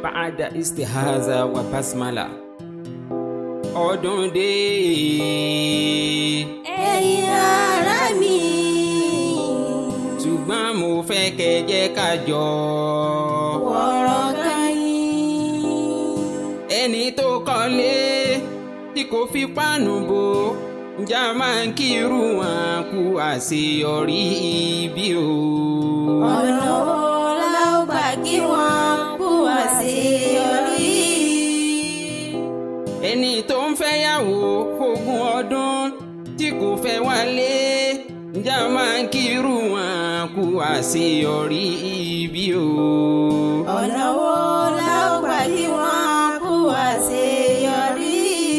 ba'da istihaza wa basmala ọdún dé ẹ̀yin ará mi. ṣùgbọ́n mo fẹ́ kẹ́ jẹ́ ká jọ wọ̀rọ̀ káyín. ẹni tó kọ́lé tí kò fi páànù bò ǹjẹ́ a máa ń kírun wọn kú àṣeyọrí ibi o. ọ̀nà wo la ó gbà kí wọ́n kú àṣeyọrí. ẹni tó ń fẹ́yàwó fógún ọdún tí kò fẹ́ wálé ǹjẹ́ a máa ń kírun wọn kú àṣeyọrí ibi o. ọ̀nà wo la ó gbà kí wọ́n kú àṣeyọrí.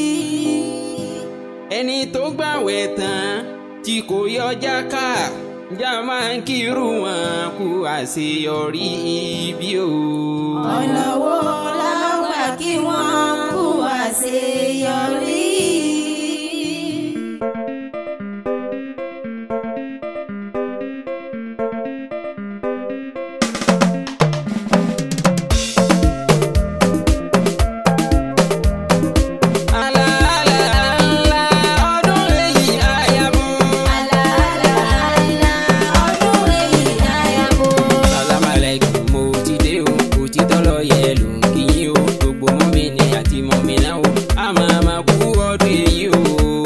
ẹni tó gbàwẹ̀ tán tí kò yọ jáká ǹjẹ́ a máa ń kírun wọn kú àṣeyọrí ibi o. ọ̀nà wo la ó gbà kí wọ́n kú àṣeyọrí. Àlà, àlà, àlà, ọdún èyí àyàbọ̀. Àlàálàálà ọdún èyí àyàbò. Sàlámù aláìkùm, mo ti dé o, òtítọ́ lọ yẹ ló ń kí yín o, gbogbo mọ́mìnì àti mọ́mìnà o, a máa ma kú ọdún èyí o.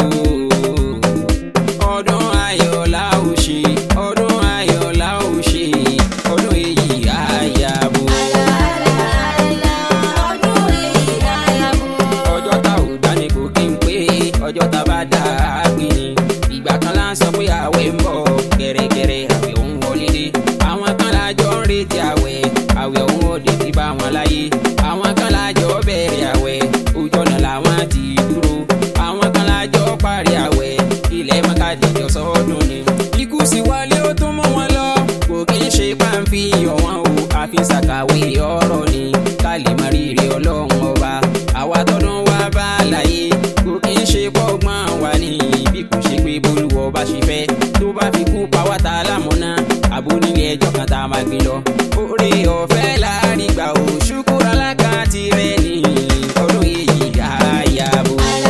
Ọdún ayọ̀ la ó ṣe, ọdún ayọ̀ la ó ṣe, ọdún èyí àyàbọ̀. Àlàálàálà ọdún èyí àyàbò. ọjọ́ tá ò dá ní kò kí n pé ọjọ́ tá bá dá a gbé ni ìgbà kan lá ń sọ pé àwẹ̀ ń bọ̀ gẹ̀rẹ́gẹ̀rẹ́ àwẹ̀ òun wọlé dé àwọn kan lájọ ń retí àwẹ̀ àwẹ̀ òun ò dé ti bá wọn láyé àwọn kan lájọ bẹ̀rẹ̀ àwẹ̀ ojú ọ̀nà làwọn ti dúró àwọn kan lájọ parí àwẹ̀ ilẹ̀ mọ́kàdíjọ sọ́dún ni ikú sì wálé ó tún mú wọn lọ kò kí ń ṣe páńfì ọ̀wọ́n o àfi ṣàkàwé ọ̀rọ̀ ni ká lè mọ rírì ọlọ́run ọba àwa tọdún wa bá láyé kò kí ń ṣe pọ́gbọ́n wa ní bí kò ṣe pé bolúwọ bá ṣe fẹ́ tó bá fi kú pa wá ta lámúná àbó nílé ẹjọ́ kan tá a máa gbé lọ. oore ọ̀fẹ́ láàrin gbà ó ṣùkúrọ̀ alága tirẹ̀ ní ọdún èyí àyàbò.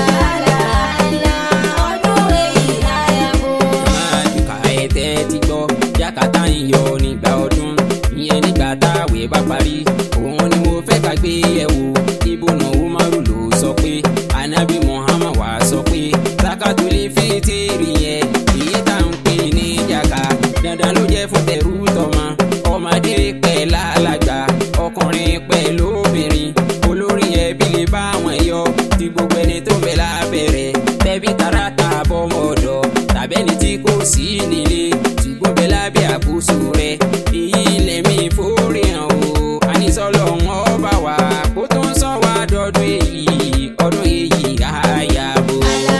Àlàálàálà ọdún èyí àyàbò. máa dùkà ẹ̀tẹ́ ti gbọ́ jákàtà ń yọ nígbà ọdún ìyẹn nígbà táwẹ̀ bá parí òun ni mo fẹ́ ká gbé yẹ̀wò ibùnà umaru ló sọ pé anabi muhammad wá sọ pé sakatuli fitiri yẹn èyí tá ń pè ní jaka dandan ló jẹ́ fún tẹrú tọmọ ọmọdé pẹ̀ lálàgbà ọkùnrin pẹ̀ lóbìnrin olórí ẹbí lè bá wọn yọ tí gbogbo ẹni tó ń bẹ lábẹ́rẹ́ tẹ̀bí tarata bọ́mọ ọ̀dọ́ tàbẹ́ni tí kò sí nílé ṣùgbọ́n bẹ lábẹ́ àkóso rẹ̀ èyí lẹ́mí forí hàn o àníṣọ́lọ́ wọn bá wà kó tó ń sọ wá dọ́dún èyí ọdún èyí àyàbò.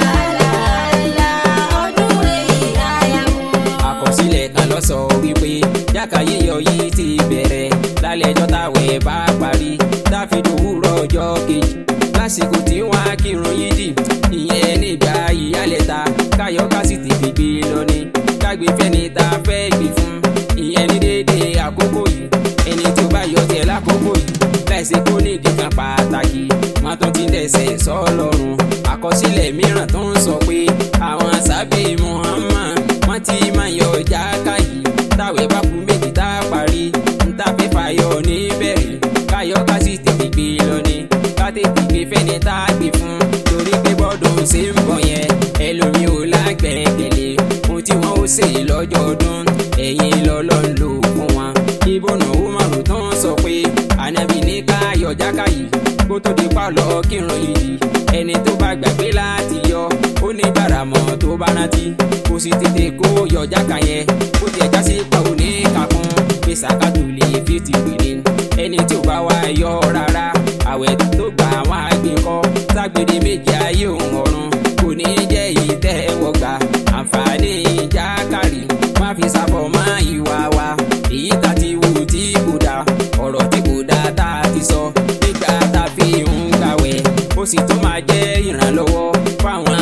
Àlàálàálà ọdún èyí àyàbò. àkọsílẹ̀ kan lọ sọ wípé jáka yíyọ yìí ti bẹ̀rẹ̀ lálẹ́ ẹjọ́ táwẹ̀ bá parí dáfídì òwúrọ̀ ọjọ́ kejì lásìkò tí wọ́n á kírun yídì ìyẹn nígbà ìyálẹ̀ta káyọ̀ ká sì tètè gbé lọ ni kágbé fẹ́ni tá a fẹ́ gbé fún ìyẹn ní déédéé àkókò yìí ẹni tí ó bá yọ tiẹ̀ lákòókò yìí láìsí kó ní ìdí kan pàtàkì wọn tún ti dẹ̀sẹ̀ sọ́lọ́run àkọsílẹ̀ mìíràn tó ń sọ pé àwọn sábẹ́ Muhammad wọ́n ti máa yọ jáká yìí táwẹ̀ bá kú méjì tá a parí níta fẹ́ fàyọ níbẹ̀rẹ̀ káyọ̀ ká sì tètè gbé lọ ni ká tètè gbé fẹ́ni tá a gbé fún torí pé bọ́dún ṣe ń bọ̀ yẹn ẹlòmíì ò lágbẹ̀ẹ́kẹ̀lé ohun tí wọ́n ó ṣe lọ́jọ́ ọdún ẹ̀yìn lọ́lọ́ ń lò fún wọn ìbọnà umaru tó ń sọ pé ànábì ní ká yọ jáká yìí kó tó di pálọ̀ kírun yìí ẹni tó bá gbàgbé láti yọ ó ní gbàràmọ́ tó bá rántí kó sì tètè kó yọ jáká yẹn kó tiẹ̀ já sí pa òní kakún pé sàkátù lè fi ti gbèrè ẹni tó bá wá yọ rárá àwẹ̀ tó gbà wá gbé kọ́ ságbèrè méjì ayé òun ọ̀run kò ní jẹ́ ìtẹ́wọ́gbà àǹfààní jákàrí má fi sábọ̀ mọ́ ìwà wa èyí tá ti wù tí kò dáa ọ̀rọ̀ tí kò dáa tá a ti sọ nígbà tá a fi ń gbàwẹ̀ ó sì tún máa jẹ́ ìrànlọ́wọ́ fáwọn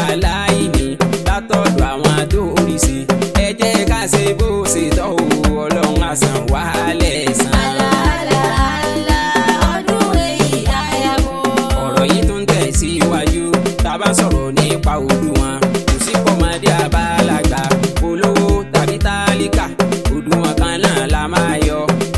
aláìní látọ̀dọ̀ àwọn tó rí sí ẹ jẹ́ ká ṣe bó ṣe tọ́ o ọlọ́run àsàn wàhálẹ̀ sàn.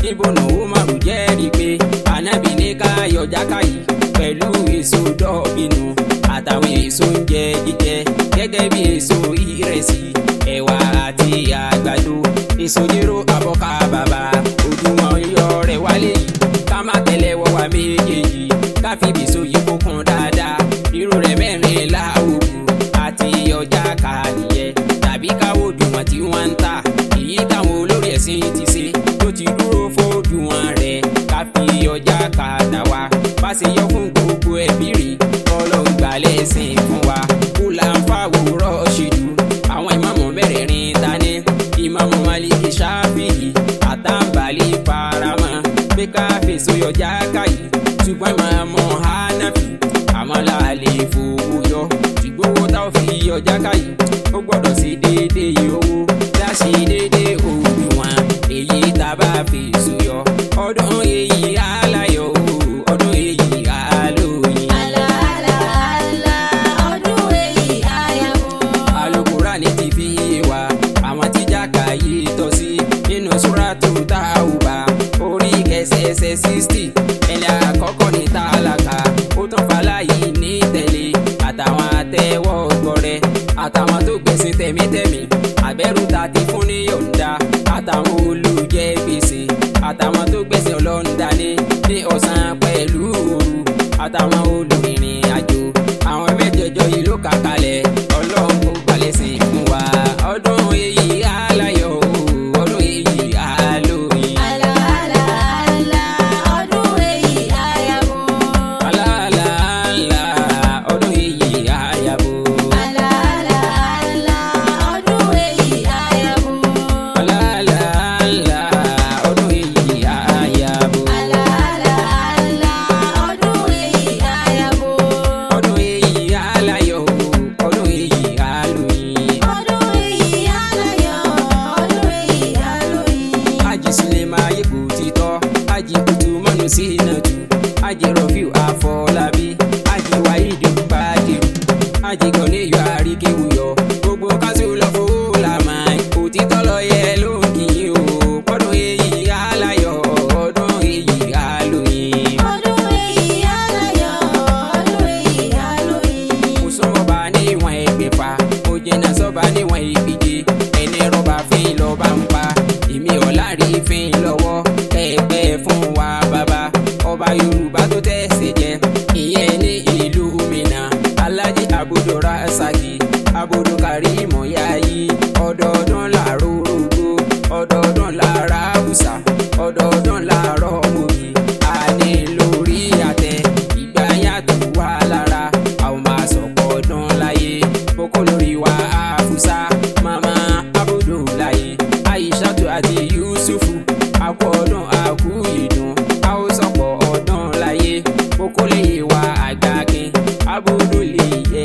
ibùnà umaru jẹ́rìí pé anabi ní ká yọ jákàyí pẹ̀lú èso dọ́ọ̀bìnú àtàwọn èso oúnjẹ jíjẹ gẹ́gẹ́ bí èso ìrẹsì ẹ̀wà àti àgbàdo èso jéró abọ́ká bàbà ojúmọ́ yọ rẹ̀ wálé yìí ká má tẹ̀lé wọ́ wa méjèèjì ká fi bìsó yìí kó kún dáadáa irú rẹ̀ mẹ́rin láwùjọ àti ọjà ká nìyẹn tàbí káwọ́ òdùwọ̀n tí wọ́n ń tà èyí táwọn olórí ẹ̀sìn ti ṣe tó ti dúró fòdùwọ̀n rẹ̀ ká fi ọjà ká tà wá bá ṣe yọ fún gbogbo ẹbí rí kọ́lọ́ gbalẹ̀ sìn fún wa kúlà ń fàwòrán ṣèlú àwọn ìmáàmù mẹ́rẹ̀ẹ̀rin tani ìmáàmù maliki ṣáfìyì àtàǹbálí faramọ́ pé ká fèsò yọjá káyì ṣùgbọ́n ìmáàmù hanafi àmọ́ láàlè fowó yọ ìgbówó tá ò fi yọjá káyì ó gbọ́dọ̀ sí déédéé owó láṣì déédéé òdiwọ̀n èyí tá a bá fèsò yọ ọdún èyí aláyọ̀ ọdún èyí alóyin. Àlà àlà àlà ọdún èyí àyàwó. alukurani ti fi yé wa àwọn tí jáka yìí tọ́ sí nínú súrátù Tauba orí kẹsẹsẹ sixty ẹni àkọ́kọ́ ní tálákà ó tún faláyé ní tẹ̀lé àtàwọn àtẹwọ́ gbọrẹ àtàwọn tó gbèsè tẹ̀mítẹ̀mí àbẹ̀rù ta ti fún ní yọ̀ǹda àtàwọn olùjẹ gbèsè àtàwọn tó gbèsè ọlọ́ńdà ní ní ọ̀sán pẹ̀lú òru àtàwọn olùrìnrìn àjò àwọn mẹ́jẹ̀ẹ̀jọ yìí ló kà kalẹ̀ ọlọ́run kó gbalẹ̀ sí fún wa ọdún èyí aláyọ̀ o, ọdún èyí alóyin. Àlà àlà àlà ọdún èyí àyàwó. aláàlá ọdún èyí àyàbò. Àlà àlà àlà ọdún èyí àyàwó. aláàlá ọdún èyí àyàbò. Àlà àlà àlà ọdún èyí àyàwó. ọdún èyí aláyọ̀ o, ọdún èyí alóyin. Ọdún èyí àláyọ̀, ọdún èyí àlóyìn. Haji Sulema Ayéko títọ́, Haji Kutu Mọ́nu Sínàtù, Haji Rọ̀fíù Afọlábí, Haji Wáídì Bádìrú, Haji Gọ̀níyọ̀ Àríkéwuyọ̀, gbogbo kásù lọ fowó làmà, òtítọ́ lọ yẹ ló ń kì í o, ọdún èyí aláyọ̀, ọdún èyí alóyin. Ọdún èyí àláyọ̀, ọdún èyí àlóyìn. Mo súnmọ́ bá níwọ̀n ẹgbẹ̀fà, mo jìnnà sọ́ba níwọ̀n ìgbìje, ẹni rọ́bà fín lọ́ba ń pa, èmi ọ̀la rí fín lọ́wọ́, kẹ́ẹ̀pẹ́ fún wa bàbá, ọba Yorùbá tó tẹ̀sẹ̀ jẹ, ìyẹn ní ìlú Minna, Alhaji Abudu Rasaki, Abudu Karimu Yayi, ọdọọdún làárọ̀ rògbò, ọdọọdún làárọ̀ Hausa, ọdọọdún làárọ̀ Mobi, àní lórí àtẹ, ìgbà yàtọ̀ wà lára, àwọn máa sọ̀kọ̀ ọdún láyé, kókó lórí wa àfúsá, màmá Abudulayi, Aishatu àti Yusufu, àkú ọdún àkú ìdùn, a ó sọ̀kọ̀ ọdún láyé, kókó lè wa àgbàkin, Abudu lè yẹ,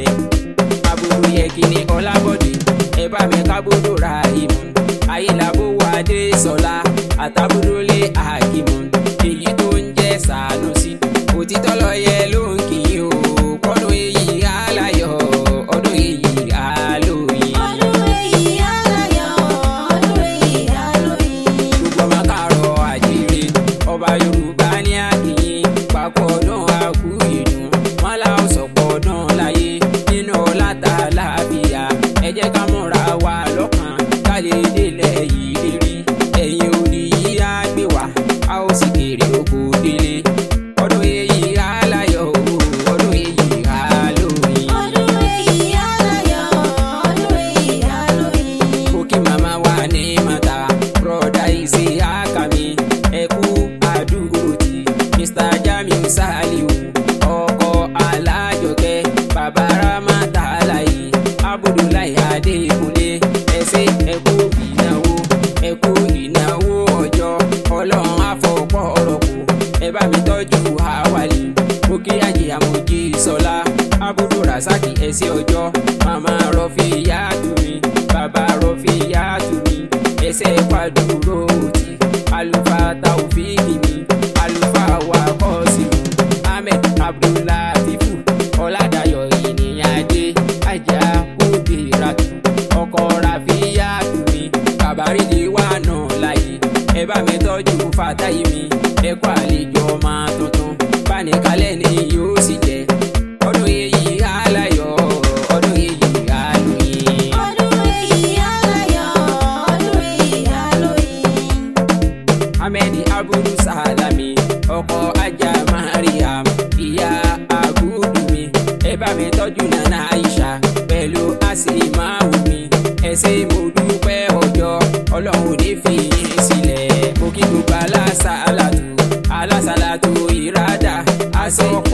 Abudu yẹ kí ni Ọlábọ̀dé, ẹ bá mi kábúdò ra ìmú, ayélabó wa dé sọlá, àtàbúdólé àkìmù, èyí tó ń jẹ́ Sànúsì, òtítọ́ lọ yẹ ló ń kì í o, kọ́dún èyí aláyọ̀, ọdún èyí alóyin. Ọdún èyí àláyọ̀, ọdún èyí àlóyìn. gbogbo ọmọ káàárọ̀ àjíire ọba yorùbá ní àkìyìn papọ̀ ọdún àkú ìdùn wọn là ó sọ̀pọ̀ ọdún láyé nínú ọ̀làtà láàbíyá ẹ jẹ́ ká múra wa lọ́kàn ká lè délẹ̀ yìí lérí ẹ̀yìn òní yìí á gbé wá a ó sì kéré oko délé ọdún èyí aláyọ̀ o, ọdún èyí alóyin. Ọdún èyí àláyọ̀, ọdún èyí àlóyìn. Kókí màmá wa ní mata, broda ìsì àkàmì, ẹ̀kú àdúrótì, Mr. Jamiu Saliu, ọkọ̀ alájọkẹ́, bàbá Ramata Alayi, Abudulayi Adékúnlé, ẹ̀sẹ̀ ẹ̀kú ìnáwó, ẹ̀kú ìnáwó ọjọ́, ọlọ́run àfọ̀pọ̀ ọ̀rọ̀ kù, ẹ bá mi tọ́jú àwàlì, Kókí àjìyà mojí sọlá, Abudu Rasaki ẹ̀sẹ̀ ọjọ́, màmá Rọ́fì Yàtúmí, bàbá Rọ́fì Yàtúmí, ẹsẹ̀ pàdúró òtí, àlùfáà Taofíìkì mi, àlùfáà wa Kọ́sìmù, Ahmed Abdullatifu, Ọ̀làdàyọ̀ ìníyàdé, Ajá Kúdìrátù, ọkọ̀ Ràfíyàtúmí, Kàbárídì wà náà láyé, ẹ bá bá mi tọ́jú fàtáyé mi ẹ kú àlejò ọmọ tuntun báni kalẹ̀ ni yóò sì jẹ ọdún èyí aláyọ̀ ọdún èyí alóyin. ọdún èyí aláyọ̀ ọdún èyí alóyin. ahmed abudu salami ọkọ ajá mariam ìyá abudu mi ẹ bá mi tọ́jú nana aisha pẹ̀lú asimawu mi ẹ ṣé mo dúpẹ́ ọjọ́ ọlọ́run ò ní fi yín sílẹ̀ mo kí gbogbo alásàlátù alásàlátù ìrádà aṣọ